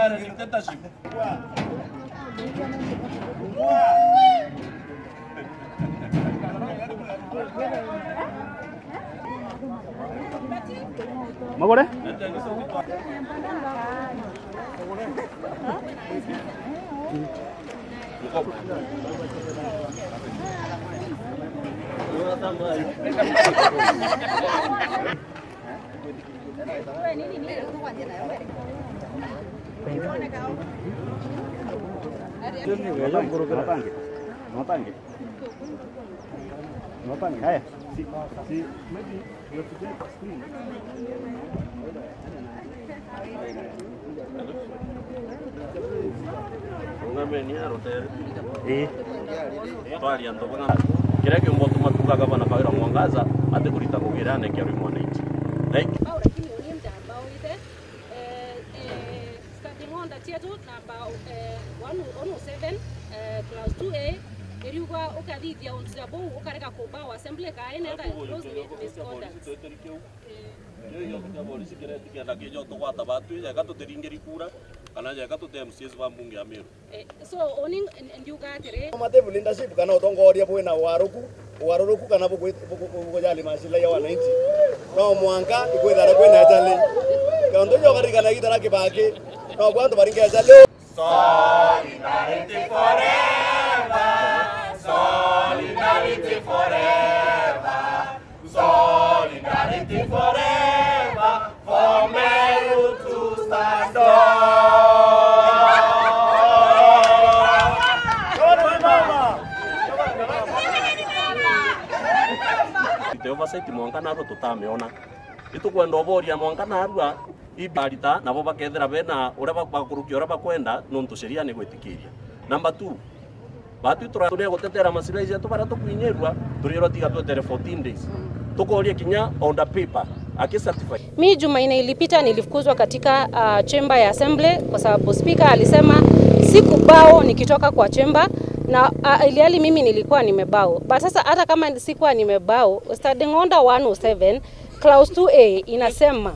Uganda dictatorship. Magore? Matangi. Matangi. Matangi. Haya. Si, si, maybe you have to take a screen. Eh. twaria ntoboga kiria kiumbo tumatugaga bana kawira mwangaza ati kurita kugira ne kiari mwananchi like ambao lakini ulimta ambao ile eh, eh, starting order chetu namba eh, 107 eh, class 2A iriuga ukathithia unzira bou ukareka kuba assembly kaenenda close misconduct kienda kijo tugwata batu jega tutiringiri kura kana jega tute MCS ba mbunge ya Meru Eh, so oni ndiuga atiri matevu leadership kana utongoria bwina waruku waruruku kana bukujali masila ya wananchi no mwanka ikwithara kwina jali kaundu jo garigana gitara kibaki no bwandu baringe jali ite oversight mwanka naro tutameona itukwenda oboria mwanka narua ibarita nabo bakethira bena uria bakurukia uria bakwenda nontu sheria ni gwitikiria number 2 batu tura tune gutetera masilahi yetu baria tukuinyerua turiro tiga twetere 14 days tukoria kinya on the paper aki certify Mi Jumanne ilipita nilifukuzwa katika uh, chemba ya assembly kwa sababu spika alisema sikubao nikitoka kwa chemba na uh, iliali mimi nilikuwa nimebao. But sasa hata kama sikuwa nimebao, standing order 107 clause 2A inasema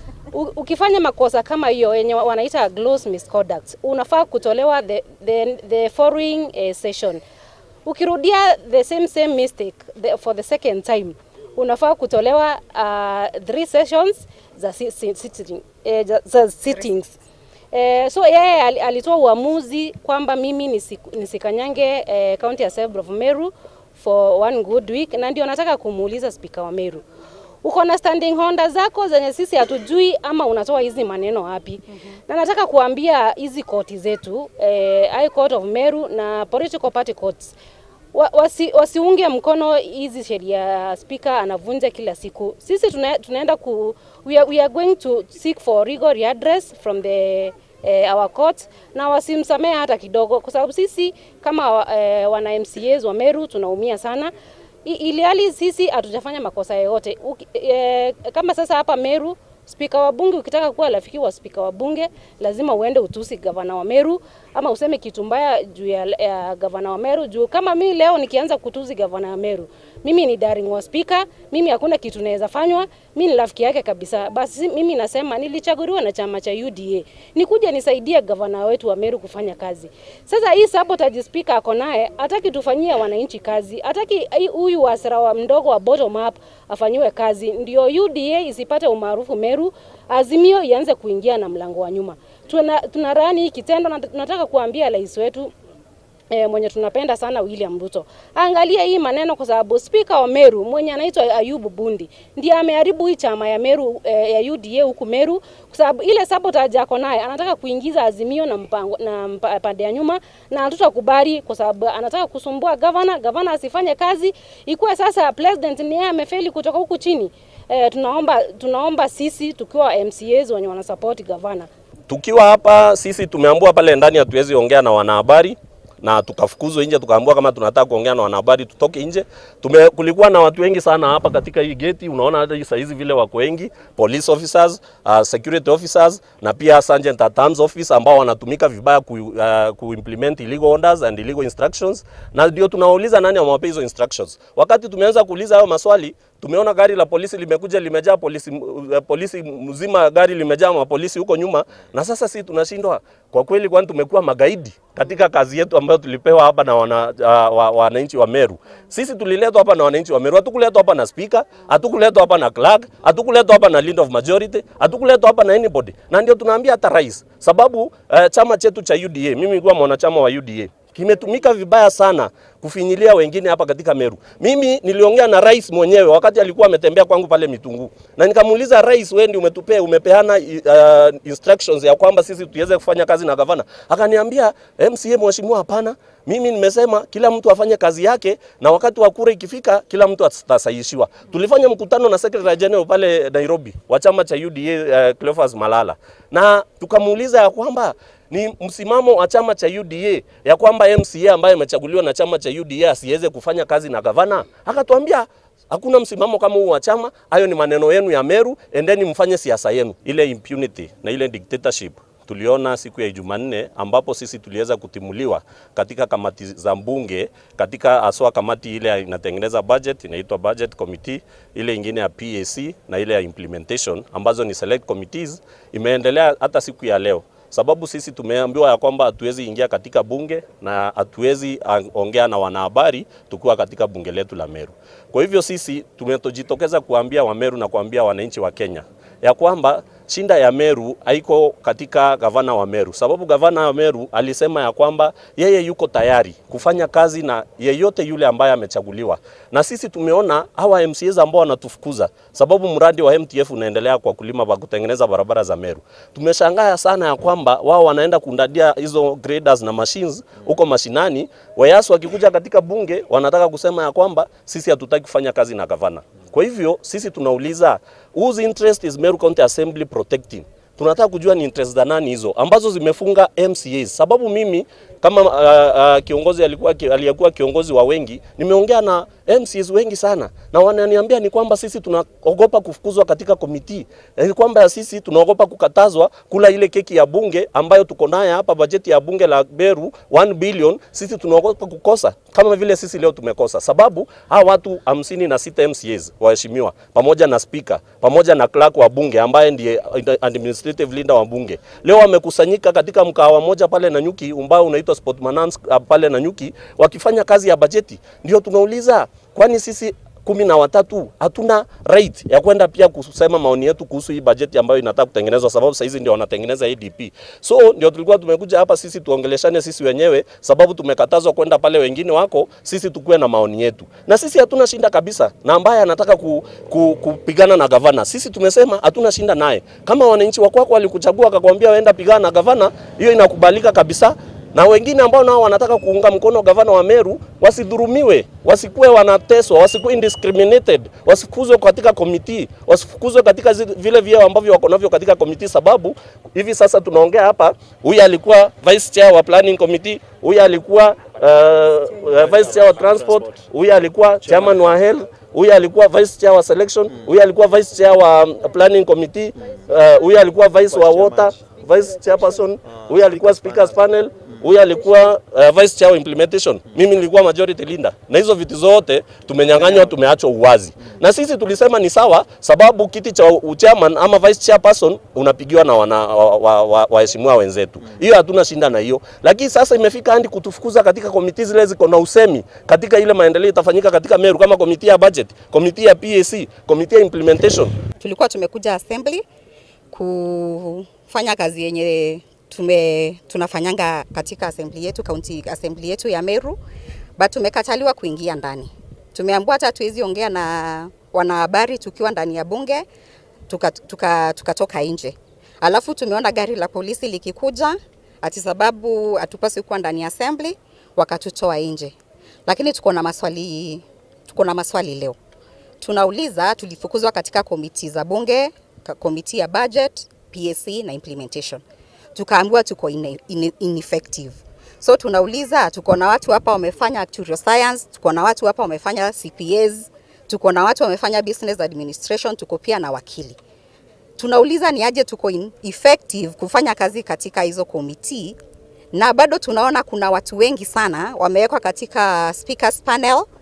u- ukifanya makosa kama hiyo yenye wanaita gross misconduct unafaa kutolewa the, the, the following uh, session. Ukirudia the same same mistake the, for the second time unafaa kutolewa uh, three sessions za, si, si, sitting, eh, za, za sittings. Eh, so yeye ali- alitoa uamuzi kwamba mimi nisiku- nisikanyange eh, county assembly of Meru for one good week, na ndio nataka kumuuliza spika wa Meru uko na standing order zako zenye sisi hatujui ama unatoa hizi maneno wapi? mm -hmm. Na nataka kuambia hizi koti zetu eh, High Court of Meru na political party courts wa, wasi, wasiunge mkono hizi sheria spika anavunja kila siku. Sisi tuna, tunaenda ku we are, we are going to seek for legal redress from the eh, our court na wasimsamehe hata kidogo, kwa sababu sisi kama eh, wana MCAs wa Meru tunaumia sana I- ili hali sisi hatujafanya makosa yoyote. Uki- eh, Kama sasa hapa Meru Spika wa bunge, ukitaka kuwa rafiki wa spika wa bunge lazima uende utusi gavana wa Meru ama useme kitu mbaya juu ya, ya gavana wa Meru. Juu kama mimi leo nikianza kutusi gavana wa Meru, mimi ni darling wa spika, mimi hakuna kitu naweza fanywa, mimi ni rafiki yake kabisa. Basi mimi nasema nilichaguliwa na chama cha UDA nikuja nisaidie gavana wetu wa Meru kufanya kazi. Sasa hii sabotage spika ako naye, hataki tufanyie wananchi kazi, hataki hii- huyu wasira wa mdogo wa bottom up afanyiwe kazi, ndio UDA isipate umaarufu Meru, Azimio ianze kuingia na mlango wa nyuma. Tuna, tunarani hii kitendo na tunataka kuambia rais wetu E, mwenye tunapenda sana William Ruto angalia hii maneno, kwa sababu spika wa Meru mwenye anaitwa Ayubu Bundi ndiye ameharibu hii chama ya Meru e, ya UDA huku Meru, kwa sababu ile sabotage ako naye, anataka kuingiza Azimio na mpango na mpa- pande ya nyuma, na hatutakubali kwa sababu anataka kusumbua gavana, gavana asifanye kazi, ikuwe sasa president ni yeye amefeli kutoka huku chini. E, tunaomba tunaomba sisi tukiwa MCAs wenye wanasupport gavana tukiwa hapa sisi tumeambua pale ndani hatuwezi ongea na wanahabari na tukafukuzwa nje, tukaambiwa kama tunataka kuongea na wanahabari tutoke nje. Tume, kulikuwa na watu wengi sana hapa katika hii geti, unaona hata hii saizi vile wako wengi, police officers, uh, security officers na pia sergeant at arms office ambao wanatumika vibaya ku, uh, kuimplement illegal orders and illegal instructions, na ndio tunauliza nani amewapea hizo instructions. Wakati tumeanza kuuliza hayo maswali, Tumeona gari la polisi limekuja limejaa polisi, uh, polisi mzima, gari limejaa mapolisi huko nyuma, na sasa si tunashindwa kwa kweli, kwani tumekuwa magaidi katika kazi yetu ambayo tulipewa hapa na wana, uh, wa, wananchi wa Meru. Sisi tuliletwa hapa na wananchi wa Meru, hatukuletwa hapa na speaker, hatukuletwa hapa na clerk, hatukuletwa hapa na leader of majority, hatukuletwa hapa na anybody, na ndio tunaambia hata rais, sababu uh, chama chetu cha UDA, mimi nilikuwa mwanachama wa UDA kimetumika vibaya sana kufinyilia wengine hapa katika Meru. Mimi niliongea na rais mwenyewe wakati alikuwa ametembea kwangu pale Mitungu, na nikamuuliza rais, wewe ndio umetupea umepeana uh, instructions ya kwamba sisi tuweze kufanya kazi na gavana. Akaniambia MCA, mheshimiwa, hapana, mimi nimesema kila mtu afanye kazi yake, na wakati wa kura ikifika, kila mtu atasahishiwa. Tulifanya mkutano na secretary general pale Nairobi wa chama cha UDA uh, Cleophas Malala, na tukamuuliza ya kwamba ni msimamo wa chama cha UDA ya kwamba MCA ambaye amechaguliwa na chama cha UDA asiweze kufanya kazi na gavana. Akatuambia hakuna msimamo kama huu wa chama, hayo ni maneno yenu ya Meru, endeni mfanye siasa yenu. Ile impunity na ile dictatorship tuliona siku ya Jumanne ambapo sisi tuliweza kutimuliwa katika kamati za mbunge, katika aswa kamati ile inatengeneza budget inaitwa budget committee, ile ingine ya PAC na ile ya implementation ambazo ni select committees, imeendelea hata siku ya leo sababu sisi tumeambiwa ya kwamba hatuwezi ingia katika bunge na hatuwezi ongea na wanahabari tukiwa katika bunge letu la Meru. Kwa hivyo sisi tumejitokeza kuambia Wameru na kuambia wananchi wa Kenya ya kwamba shinda ya Meru haiko katika gavana wa Meru, sababu gavana wa Meru alisema ya kwamba yeye yuko tayari kufanya kazi na yeyote yule ambaye amechaguliwa, na sisi tumeona hawa MCAs ambao wanatufukuza, sababu mradi wa MTF unaendelea kwa kulima kwa kutengeneza barabara za Meru. Tumeshangaa sana ya kwamba wao wanaenda kundadia hizo graders na machines huko mashinani, wayasi wakikuja katika bunge wanataka kusema ya kwamba sisi hatutaki kufanya kazi na gavana. Kwa hivyo sisi tunauliza whose interest is Meru County Assembly protecting? Tunataka kujua ni interest za nani hizo ambazo zimefunga MCAs. Sababu mimi kama uh, uh, kiongozi alikuwa aliyekuwa kiongozi wa wengi, nimeongea na MCAs wengi sana, na wananiambia ni kwamba sisi tunaogopa kufukuzwa katika komiti, ni kwamba sisi tunaogopa kukatazwa kula ile keki ya bunge ambayo tuko naye hapa, bajeti ya bunge la Meru 1 billion, sisi tunaogopa kukosa kama vile sisi leo tumekosa, sababu hawa watu hamsini na sita MCAs waheshimiwa, pamoja na speaker, pamoja na clerk wa bunge ambaye ndiye administrative leader wa bunge, leo wamekusanyika katika mkahawa moja pale Nanyuki ambao unaitwa Sportmanans pale Nanyuki, wakifanya kazi ya bajeti. Ndio tunauliza kwani sisi kumi na watatu hatuna right ya kwenda pia kusema maoni yetu kuhusu hii bajeti ambayo inataka kutengenezwa, sababu sasa hizi ndio wanatengeneza ADP. So ndio tulikuwa tumekuja hapa sisi tuongeleshane sisi wenyewe, sababu tumekatazwa kwenda pale wengine wako, sisi tukue na maoni yetu, na sisi hatuna shinda kabisa na ambaye anataka ku, ku, kupigana na gavana. Sisi tumesema hatuna shinda naye. Kama wananchi wako wako walikuchagua akakwambia waenda pigana na gavana, hiyo inakubalika kabisa na wengine ambao nao wanataka kuunga mkono gavana wa Meru wasidhurumiwe, wasikuwe wanateswa, wasikuwe indiscriminated, wasifukuzwe katika komiti, wasifukuzwe katika vile vyeo ambavyo wako navyo katika komiti, sababu hivi sasa tunaongea hapa, huyu alikuwa vice chair wa planning committee, huyu alikuwa uh, vice chair wa transport, huyu alikuwa chairman wa health huyu alikuwa vice chair wa selection, huyu alikuwa vice chair wa planning committee, huyu uh, alikuwa vice wa water vice chairperson, huyu alikuwa speakers panel, huyu alikuwa uh, vice chair wa implementation, mimi nilikuwa majority leader, na hizo vitu zote tumenyang'anywa, tumeachwa uwazi. Na sisi tulisema ni sawa, sababu kiti cha chairman ama vice chairperson unapigiwa na wana waheshimiwa wa, wa, wa wenzetu, hiyo hatuna shinda na hiyo. Lakini sasa imefika hadi kutufukuza katika komiti zile ziko na usemi katika ile maendeleo itafanyika katika Meru, kama komiti ya budget, komiti ya PAC, komiti ya implementation. Tulikuwa tumekuja assembly kufanya kazi yenye tume tunafanyanga katika assembly yetu county assembly yetu ya Meru, but tumekataliwa kuingia ndani. Tumeambiwa hata tuwezi ongea na wanahabari tukiwa ndani ya bunge, tukatoka tuka, tuka, tuka nje. Alafu tumeona gari la polisi likikuja ati sababu hatupaswi kuwa ndani ya assembly, wakatutoa nje. Lakini tuko na maswali, tuko na maswali leo. Tunauliza, tulifukuzwa katika komiti za bunge, komiti ya budget, PAC na implementation tukaambiwa tuko in, in, ineffective. So tunauliza, tuko na watu hapa wamefanya actuarial science, tuko na watu hapa wamefanya CPAs, tuko na watu wamefanya business administration, tuko pia na wakili. Tunauliza ni aje tuko in effective kufanya kazi katika hizo komiti, na bado tunaona kuna watu wengi sana wamewekwa katika speakers panel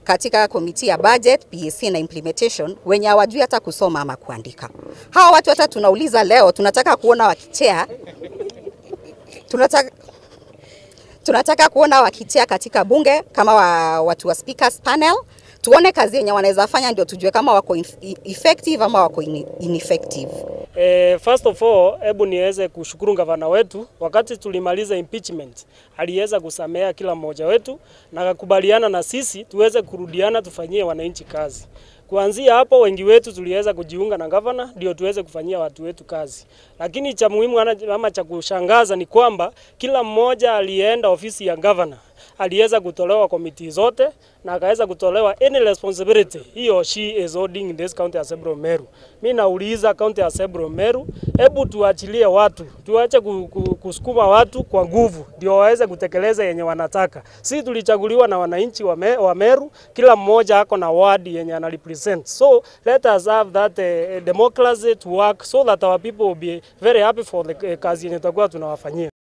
katika komiti ya budget, PAC na implementation wenye hawajui hata kusoma ama kuandika. Hawa watu hata tunauliza leo, tunataka kuona wakichea, tunataka tunataka kuona wakichea katika bunge kama wa, watu wa speakers panel, tuone kazi yenye wanaweza fanya, ndio tujue kama wako in- effective ama wako in- ineffective. Eh, first of all, hebu niweze kushukuru gavana wetu. Wakati tulimaliza impeachment, aliweza kusamea kila mmoja wetu na akakubaliana na sisi tuweze kurudiana, tufanyie wananchi kazi. Kuanzia hapo wengi wetu tuliweza kujiunga na gavana ndio tuweze kufanyia watu wetu kazi. Lakini cha muhimu ana- ama cha kushangaza ni kwamba kila mmoja alienda ofisi ya gavana aliweza kutolewa komiti zote na akaweza kutolewa any responsibility he or she is holding in this county assembly of Meru. Mi nauliza county assembly of Meru, hebu tuachilie watu, tuache ku- ku- kusukuma watu kwa nguvu ndio waweze kutekeleza yenye wanataka. Sisi tulichaguliwa na wananchi wa, me, wa Meru, kila mmoja ako na ward yenye ana represent. So let us have that uh, democracy to work so that our people will be very happy for the uh, kazi yenye tutakuwa tunawafanyia.